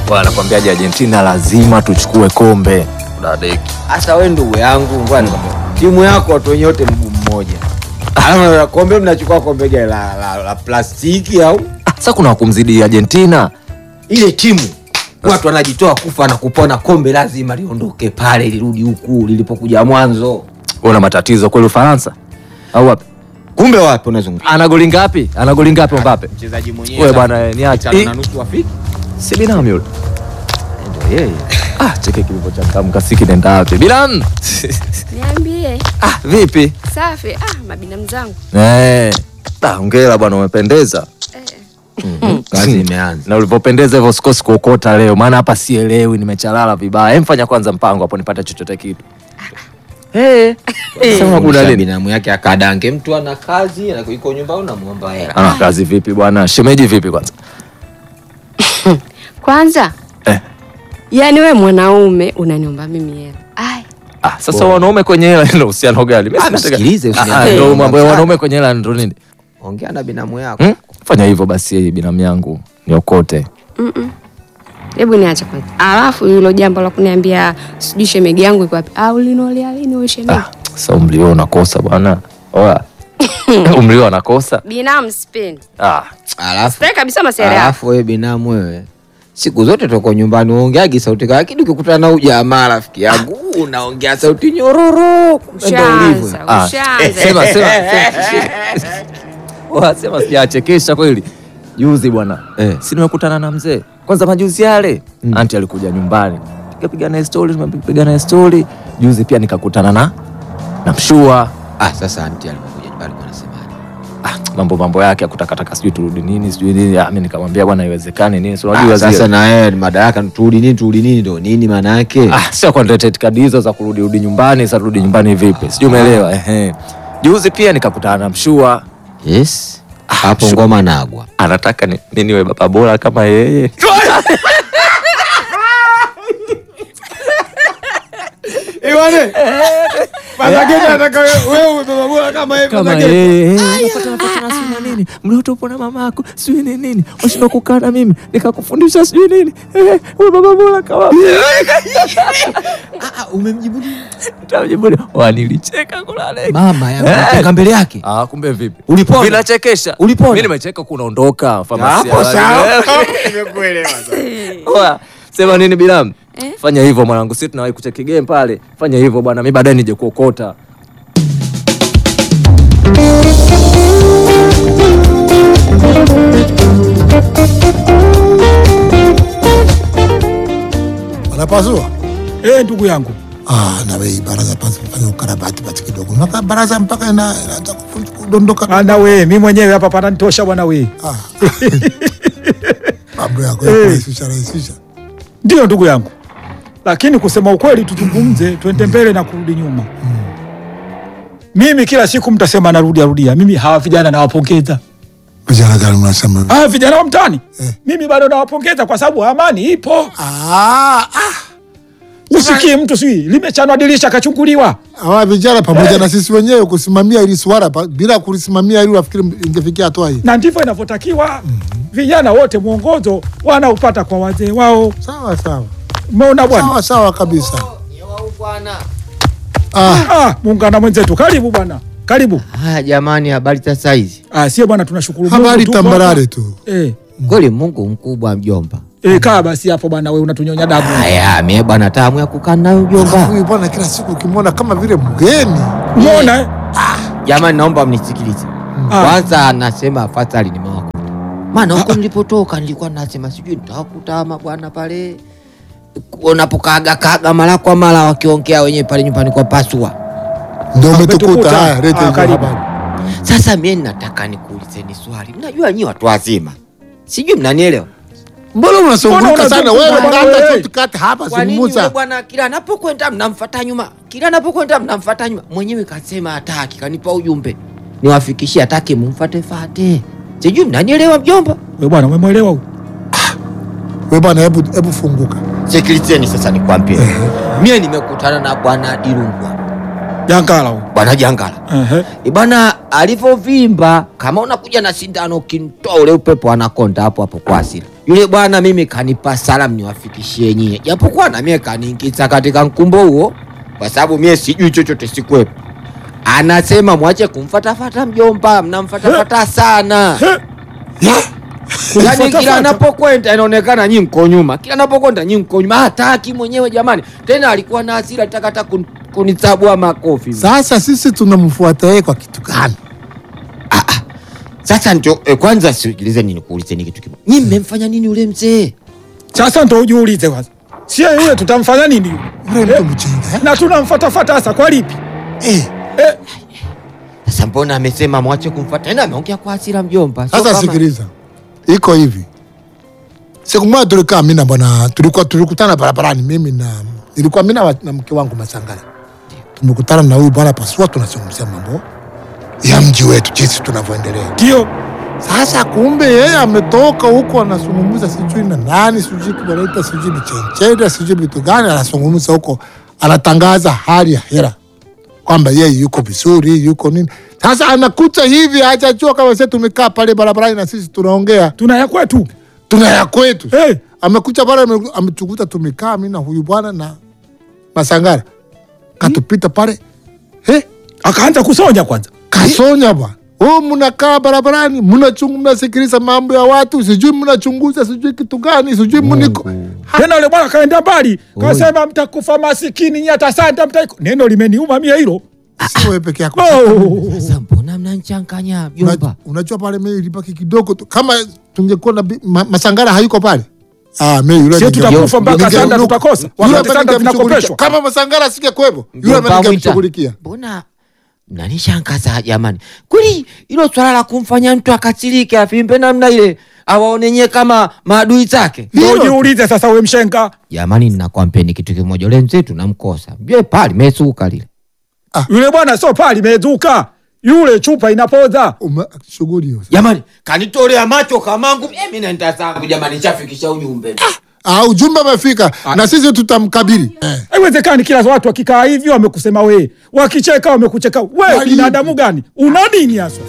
wanakwambiaje Argentina lazima tuchukue kombe dadeki Hasa wewe ndugu yangu, ngoja nikwambie. Timu yako watu wenye wote mguu mmoja. Alafu na kombe mnachukua kombe gani la, la, la plastiki au sasa kuna wakumzidi Argentina ile timu watu wanajitoa kufa na kupona, kombe lazima liondoke pale lirudi huku lilipokuja mwanzo. una matatizo kweli Ufaransa au wapi Kumbe wapi unazungumza? ana goli ngapi ana goli ngapi Mbappe Mchezaji mwenyewe Wewe sasa, bwana, niache. tano Eh. na nusu afiki. si binamu yule Ndio yeye. ah cheke kilivochangamka si kinaenda wapi bilam Niambie. ah vipi Safi. Ah, mabinamu zangu. eh ah hongera bwana umependeza Eh. Kazi imeanza. na ulivyopendeza hivyo sikosi kuokota leo maana hapa sielewi nimechalala vibaya Hem, fanya kwanza mpango hapo nipate chochote kitu Eh, sema kuna nini binamu yake akadange mtu ana kazi ana- yuko nyumbani unamuomba hela. ana kazi vipi bwana shemeji vipi kwanza Kwanza. Eh. Yaani we mwanaume unaniomba mimi hela. Ai. ah sasa wanaume kwenye hela ina uhusiano gani Mimi Ah, sinataka- msikilize, Ah, usiniambie. ndio mambo ya Sana. wanaume kwenye hela ndo nini Ongea na binamu yako. Hmm? fanya hivyo basi binamu yangu niokote Mm-mm. Hebu niache kwanza. Alafu hilo jambo la kuniambia sijui shemegi yangu iko wapi? Au linolea lini wewe shemegi? ah, sasa umlio unakosa bwana oya umlio anakosa Binamu sipendi. ah, Alafu Sitaki kabisa masiara yako. alafu wewe binamu wewe siku zote tuko nyumbani uongeagi sauti kali, lakini ukikutana na ujamaa rafiki yangu unaongea sauti nyororo. Kumbe ndo ulivyo. Ushaanza, Ah, ushaanza. sema sema sema. Oya, sema sijachekesha kweli juzi bwana Eh. si nimekutana na mzee kwanza majuzi yale anti alikuja nyumbani tukapiga naye stori tumepiga naye stori juzi pia nikakutana na na mshua Ah, sasa anti alipokuja nyumbani kwa anasemaje? ah, mambo mambo yake akutakataka sijui turudi nini sijui nini ah, mi nikamwambia bwana iwezekani nini si unajua Ah, zile- sasa na wewe madaraka turudi nini turudi nini ndo nini maana yake? Ah, sio kwa ndio kadi hizo za kurudi rudi nyumbani, sasa rudi nyumbani vipi? Sijui umeelewa. Ehe. Juzi pia nikakutana na Mshua, Yes. Hapo sure. ngoma nagwa. anataka ni, ni niwe baba bora kama yeye. Kama yeye. Nafuatana fuatana sijui na nini. Mlioto upo na mamako, sijui ni nini. Washindwa kukaa na mimi, nikakufundisha sijui nini. Eh, wewe baba bora kama Umemjibu Nitamjibu, "Wa, nilicheka kulale. mama yangu Eh. unacheka mbele yake. Ah, kumbe vipi? Ulipona? Vinachekesha. Ulipona? Mimi nimecheka kunaondoka famasi. Hapo sawa. Oya, sema nini Bilam? Eh? Fanya hivyo mwanangu, sisi tunawahi kucheki game pale. Fanya hivyo bwana, mimi baadaye nije kuokota. Wanapasua? Eh, ndugu yangu Ah, na wewe baraza pasi fanya ukarabati basi kidogo. Mpaka baraza mpaka ina inaanza kufu- kudondoka. ana we mi mwenyewe hapa pananitosha bwana we Ah. Mambo yako ya Eh. kurahisisha rahisisha. ndio ndugu yangu lakini kusema ukweli tuzungumze twende mbele na kurudi nyuma mimi kila siku mtasema narudia rudia mimi hawa vijana nawapongeza Vijana gani mnasema? hawa vijana wa mtaani Eh. mimi bado nawapongeza kwa sababu amani ipo Ah, ah. usikii mtu sijui limechanwa dirisha kachunguliwa Hawa vijana pamoja na sisi wenyewe kusimamia ili swala pa- bila kulisimamia ili wafikiri ingefikia hatua hii. na ndivyo inavyotakiwa vijana wote mwongozo wanaupata kwa wazee wao Sawa sawa. umeona bwana Sawa sawa kabisa. Ah, ah, muungana mwenzetu karibu bwana karibu Haya jamani, habari za saizi? ah, sie bwana tunashukuru Mungu habari tupo tambarare hapa. tu. eh, Kweli Mungu mkubwa mjomba. eh, kaa basi hapo bwana we unatunyonya damu Haya, mie bwana tamu ya kukaa nayo mjomba. Huyu bwana kila siku ukimwona kama vile mgeni. umeona eh? Jamani, naomba mnisikilize Ah. kwanza. Anasema afadhali nimewakuta, maana huko nilipotoka nilikuwa nasema sijui nitawakuta ama bwana pale unapokaga kaga mara kwa mara wakiongea wenyewe pale nyumbani kwa pasua. Ndio umetukuta. umetukuta. Haya, leta Ah, hizo karibu. habari. Sasa mie nataka nikuulizeni swali, mnajua nyi watu wazima, sijui mnanielewa Mbona unasumbuka Mbona sana unazunguka wewe? bwana Kata wewe? tu kata hapa Kwa nini yule zungumza. bwana kila anapokwenda mnamfuata nyuma, kila anapokwenda mnamfuata nyuma? Mwenyewe kasema hataki, kanipa ujumbe niwafikishie, hataki mumfate fate. Sijui mnanielewa mjomba? we bwana umemwelewa huyu Wewe bwana hebu hebu funguka. Sikilizeni sasa nikwambie, mie nimekutana na bwana Dirungwa, jankala huyu bwana Jangala Ehe. E bwana alivyovimba, kama unakuja na sindano ukimtoa ule upepo anakonda hapo hapo kwa asili. Yule bwana mimi kanipa salamu niwafikishie nyie, japokuwa na mie kaniingiza katika mkumbo huo, kwa sababu mie sijui chochote, sikwepo. Anasema mwache kumfatafata mjomba, mnamfatafata sana. Yani kila Kumfatafata? anapokwenda inaonekana nyi mko nyuma, kila anapokwenda nyi mko nyuma. Hataki mwenyewe jamani, tena alikuwa na hasira, alitaka hata kun- kunisabua makofi. Sasa sisi tunamfuata yeye kwa kitu gani? Sasa ndio eh, kwanza sikilize nini kuulize ni kitu kimoja. Nyi mmemfanya nini yule mzee? Sasa ndo ujiulize kwanza, sie yule tutamfanya nini yule? Yule Eh, mtu mjinga eh? na tunamfatafata hasa kwa lipi? Eh, Eh, Sasa mbona amesema mwache kumfuata? Tena ameongea kwa hasira mjomba. Sio Sasa kama- sikiliza, iko hivi. Siku moja tulikaa mimi na bwana, tulikuwa tulikutana barabarani, mimi na nilikuwa mimi na wa- na mke wangu Masangala, tumekutana na huyu bwana Pasua, tunazungumzia mambo ya mji wetu, jinsi tunavyoendelea. ndio Sasa kumbe yeye ametoka huko anazungumza sijui na nani sijui wanaita sijui michencheda sijui vitu gani, anazungumza huko, anatangaza hali ya hera kwamba yeye yuko vizuri yuko nini. Sasa anakuta hivi, hajajua kama sisi tumekaa pale barabarani na sisi tunaongea tuna ya kwetu. tuna ya kwetu. Eh, Amekucha pale ame- ametukuta tumekaa mimi na huyu bwana na Masangara, katupita pale eh, akaanza kusonya kwanza. kasonya bwana. Oh, mnakaa barabarani mnachungu, mnasikiliza mambo ya watu, sijui mnachunguza sijui kitu gani, sijui mniko Tena yule bwana kaenda mbali, kasema mtakufa masikini nyata sanda mtaiko. Neno limeniuma mie hilo. si wewe peke yako. Oh. Sasa mbona mnanichanganya Una- mjomba? Unajua pale mimi ilibaki kidogo tu, kama tungekuwa na bi- ma, Masangara hayuko pale ah, mimi yule Sio ninge- tutakufa mpaka ninge- sanda yule tutakosa. ambaye Wakati sanda ningemshughulikia. zinakopeshwa. Kama Masangara asingekuwepo yule Mjomba ambaye Mwita, ningemshughulikia. Mbona mnanishangaza jamani? Kweli hilo swala la kumfanya mtu akasirike afimbe namna ile awaone nyie kama maadui zake? Ndio Hilo. jiulize sasa, we mshenga Jamani, ninakwambia kitu kimoja, ule mzee tunamkosa. Mjue pale mesuka lile. yule bwana sio pali mezuka, yule chupa inapoza. Ume- Shughuli hiyo. Jamani, kanitolea macho kamangu, mimi naenda zangu jamani, chafikisha ujumbe. Ah, ujumbe umefika na sisi tutamkabili. Eh. Haiwezekani kila watu wakikaa hivyo wamekusema wewe, wakicheka wamekucheka wewe. Wali- Binadamu gani? Una nini hasa?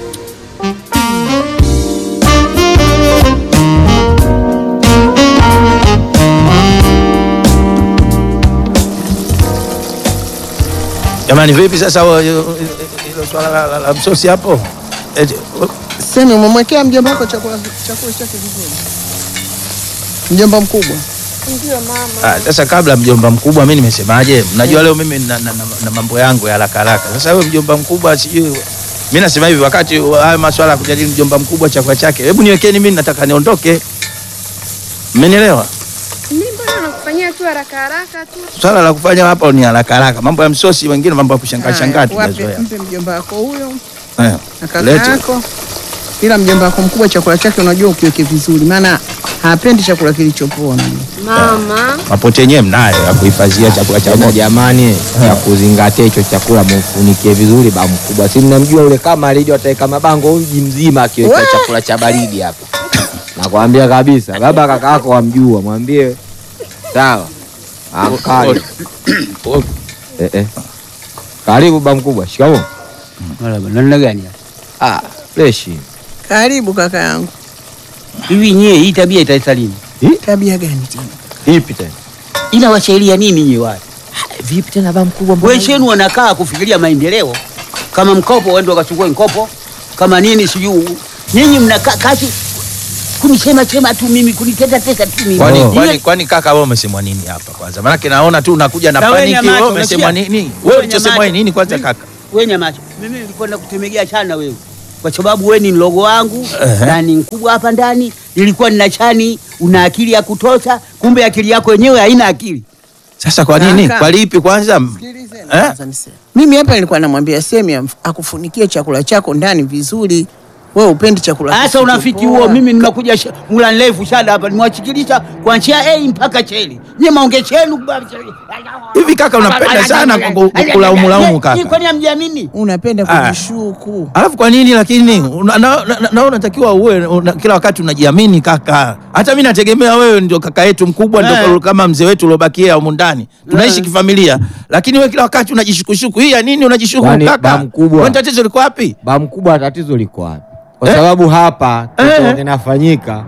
Jamani, vipi sasa wa- hilo swala la, la, la msosi hapo? Eti, Semi, umemwekea mjomba wako chakula chakula chake vizuri? Mjomba mkubwa. ah, Sasa kabla mjomba mkubwa, mi nimesemaje? Mnajua leo mimi na, na, na, na mambo yangu ya haraka haraka. Sasa wewe mjomba mkubwa, sijui mi nasema hivi, wakati wa haya maswala ya kujadili mjomba mkubwa chakula chake, hebu niwekeni mimi, nataka niondoke. Mmenielewa? Mimi mbona nakufanyia tu haraka haraka tu. Swala la kufanya hapa ni haraka haraka, mambo ya msosi, wengine mambo ya kushangaa Haya, shangaa wape- tunazoea. Mpe mjomba wako huyo Eh, na kaka lete. yako, ila mjomba wako mkubwa chakula chake unajua ukiweke vizuri, maana hapendi chakula kilichopoa. Mama, Mapote yenyewe mnayo ya kuhifadhia chakula cha Tena moto. jamani, ya kuzingatia hicho chakula mufunikie vizuri, ba mkubwa. Si mnamjua ule kama alivyo ataweka mabango mji mzima akiweka We! chakula cha baridi hapa. Nakwambia kabisa, baba kaka yako wamjua, mwambie sawa. Akali. Eh, eh. Karibu ba mkubwa, shikamoo. Marhaba, namna gani? Ah, freshi. Karibu kaka yangu. Hivi nyie hii tabia itaisha lini? Tabia gani tena? Ipi tena? Inawasaidia nini nyie watu? Vipi tena ba mkubwa? mbona Wenzenu wanakaa kufikiria maendeleo. Kama mkopo waende wakachukue mkopo, kama nini sijui. Nyinyi mnakaa kazi kunisema sema tu mimi kuniteta teta tu mimi. Kwani, Oh. kwani, Ile- kwani kaka wewe umesemwa nini hapa kwanza? Maanake naona tu unakuja na Na wewe paniki. nyamaza, Wewe umesemwa unasikia? nini? Wewe Wewe ulichosemwa nyamaza. nini kwanza Mimi- kaka? Wewe nyamaza. Mimi nilikuwa nakutemegea sana wewe. Kwa sababu wewe ni mlogo wangu na ni mkubwa hapa ndani. Nilikuwa nina chani, una akili ya kutosha, kumbe akili yako yenyewe haina akili. Sasa kwa nini? Kaka. Kwa lipi kwanza? Sikilizeni Eh? kwanza niseme. Mimi hapa nilikuwa namwambia Semi amf- akufunikie chakula chako ndani vizuri. Wewe upendi chakula Sasa kisichopoa. unafiki huo, mimi nimekuja sh- mula ndefu shada hapa, nimewachikilisha kuanzia A mpaka cheli. Nyie maonge chenu Hivi kaka unapenda sana ku- ku- kulaumu laumu kaka. kwani hamjamini? Unapenda Ah. kujishuku. Alafu kwa nini lakini una- na- na- na unatakiwa uwe una, kila wakati unajiamini kaka. Hata mimi nategemea wewe ndio kaka yetu mkubwa ndio Eh. kama mzee wetu uliobakia humu ndani. Tunaishi kifamilia. Lakini wewe kila wakati unajishukushuku. Hii ya nini unajishuku Kwani kaka? ba mkubwa? Wewe tatizo liko wapi? Ba mkubwa, tatizo liko wapi? Kwa Eh? sababu hapa Eh. kitu kinafanyika,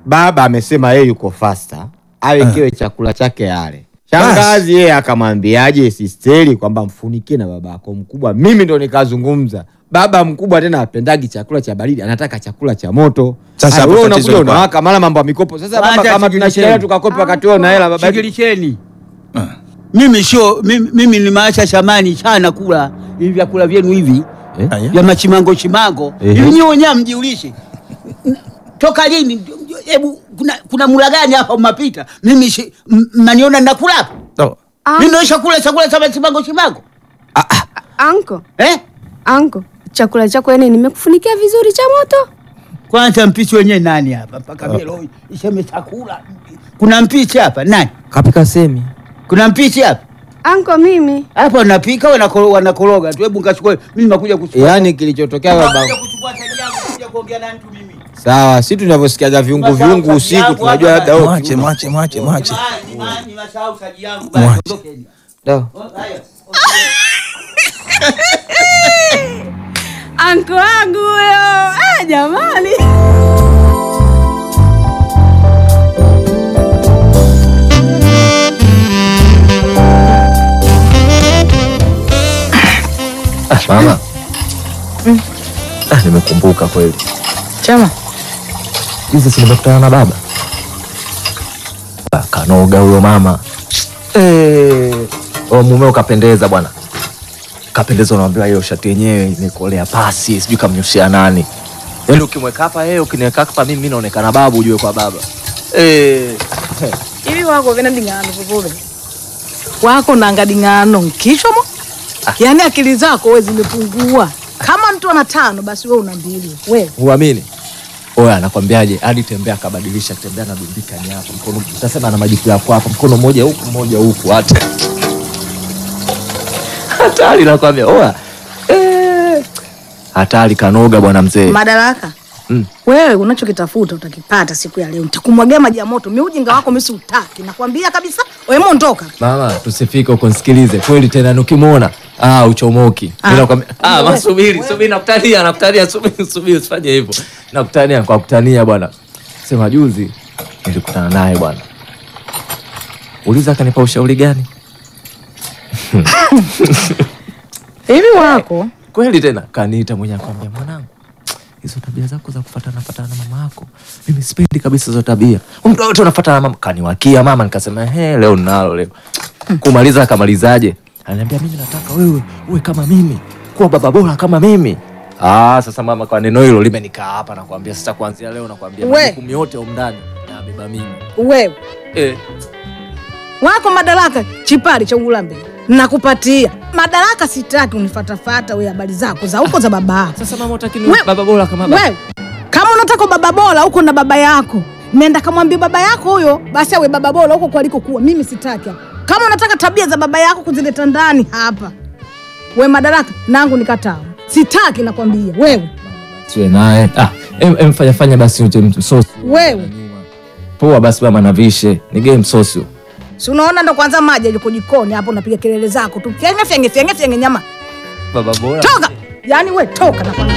baba amesema yeye yuko fasta awekewe chakula chake ale. Shangazi yeye akamwambiaje sisteri kwamba mfunikie na baba yako mkubwa. Mimi ndo nikazungumza, baba mkubwa tena apendagi chakula cha baridi, anataka chakula cha moto. Sasa Haya, hapo wewe tatizo unakuja liko unawaka mara mambo ya mikopo. Sasa baba, Wacha kama shigili tunashikilia cheni. tukakopa wakati wewe una hela baba yetu. Shigilisheni. Mimi sio mimi, mimi nimeacha shamani sana kula hivi vyakula vyenu hivi Aya. vya machimango chimango Ehe. hivi nyewe wenyewe mjiulishe toka lini hebu kuna, kuna mula gani hapa mmapita mimi shi- m- mnaniona nakula hapa No. mimi naisha kula chakula cha machimango chimango Anko, eh anko, chakula chako yani nimekufunikia vizuri cha moto. kwanza mpishi wenyewe nani hapa mpaka leo iseme chakula kuna mpishi hapa nani Kapika semi. kuna mpishi hapa Anko, mimi hapa wanapika wanakoro- wanakoroga tu hebu nikachukue mimi nakuja kuchukua Yaani kilichotokea baba Nakuja kuchukua taji yangu kuja kuongea na mtu mimi sawa, si tunavyosikiaga viungu Masahau viungu kazi usiku yangu tunajua hapa labda wewe Mwache, kiuno. mwache, mwache, mwache. Jamani, jamani, nimesahau taji yangu basi Mwache. ondokeni. Do. Haya. anko wangu huyo. Ah, jamani. Ah, mama. Ah, nimekumbuka kweli. Chama Juzi si nimekutana na baba. Ah, Kanoga huyo mama. Eh, oh, mumeo kapendeza bwana. Kapendeza unaambiwa hiyo shati yenyewe imekolea pasi, sijui kamnyoshia nani. Yaani ukimweka hapa yeye ukiniweka hapa mimi mimi naonekana babu ujue kwa baba. Eh, ili wako vina dingano popote wako nanga dingano nkichwa mo yaani akili zako we zimepungua kama mtu ana tano basi we una mbili we huamini? Oya, anakwambiaje? Hadi tembea akabadilisha, tembea na dumbika ni hapa mkono, utasema na majipu yako hapa, mkono mmoja huku mmoja huku, hata hatari, nakwambia. Oya, eh, hatari, kanoga bwana mzee. madaraka Mm. wewe unachokitafuta utakipata siku ya leo nitakumwagia maji ya moto mi ujinga wako misi utaki nakwambia kabisa wewe mondoka Mama, tusifike huko, nisikilize kweli tena, nikimwona ah, uchomoki. Ah. Mimi nakwambia ah, ma subiri, subiri, nakutania, nakutania, subiri, subiri, usifanye hivyo, nakutania kwa kutania bwana. Sema juzi nilikutana naye bwana, uliza akanipa ushauri gani? hivi wako kweli tena kaniita mwenye akwambia mwanangu hizo tabia zako za kufatana fatana na mama yako mimi sipendi kabisa hizo tabia muda wote unafatana na mama kaniwakia mama nikasema he leo ninalo leo kumaliza akamalizaje ananiambia mimi nataka wewe uwe kama mimi kuwa baba bora kama mimi ah sasa mama kwa neno hilo limenikaa hapa nakwambia sasa kuanzia leo nakwambia We. majukumu yote huko ndani nabeba mimi wewe eh wako madaraka chipari cha ulambe nakupatia madaraka sitaki unifatafata we habari zako za huko za baba yako sasa mama utaki We- baba bora kama baba wewe kama unataka baba bora huko na baba yako nenda kamwambia baba yako huyo basi awe baba bora huko kwalikokuwa mimi sitaki hapa. kama unataka tabia za baba yako kuzileta ndani hapa we madaraka nangu nikataa sitaki nakwambia wewe siwe naye ah em, em fanya fanya basi uje msosi wewe poa basi mama navishe nigee msosi si unaona ndo kwanza maji aliko jikoni hapo unapiga kelele zako tu fyenge fyenge fyenge fyenge nyama baba bora toka yaani we toka nakwambia